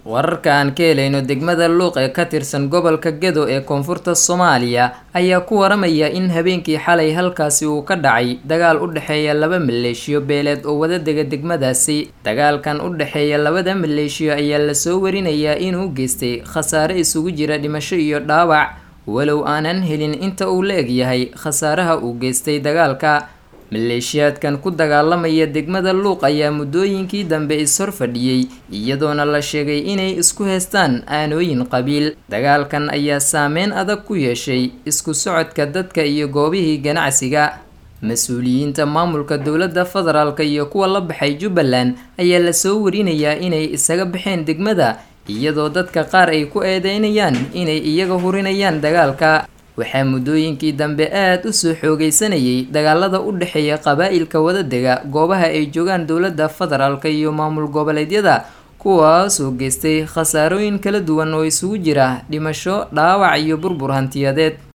wararka aan ka helayno degmada luuq ee ka tirsan gobolka gedo ee koonfurta soomaaliya ayaa ku waramaya in habeenkii xalay halkaasi uu ka dhacay dagaal u dhexeeya laba maleeshiyo beeleed oo wada dega degmadaasi dagaalkan u dhexeeya labada maleeshiyo ayaa lasoo warinayaa inuu geystay khasaare isugu jira dhimasho iyo dhaawac walow aanan helin inta uu la eg yahay khasaaraha uu geystay dagaalka maleeshiyaadkan ku dagaalamaya degmada luuq ayaa muddooyinkii dambe is-hor fadhiyey iyadoona la sheegay inay isku heystaan aanooyin qabiil dagaalkan ayaa saameyn adag ku yeeshay isku socodka dadka iyo goobihii ganacsiga mas-uuliyiinta maamulka dowladda federaalk iyo kuwa la baxay jubbaland ayaa lasoo warinayaa inay isaga baxeen degmada iyadoo dadka qaar ay ku eedeynayaan inay iyaga hurinayaan dagaalka waxaa muddooyinkii dambe aada u soo xoogeysanayay dagaalada u dhexeeya qabaa-ilka wadadega goobaha ay joogaan dowladda federaalk iyo maamul goboleedyada kuwaasoo geystay khasaarooyin kala duwan oo isugu jira dhimasho dhaawac iyo burbur hantiyadeed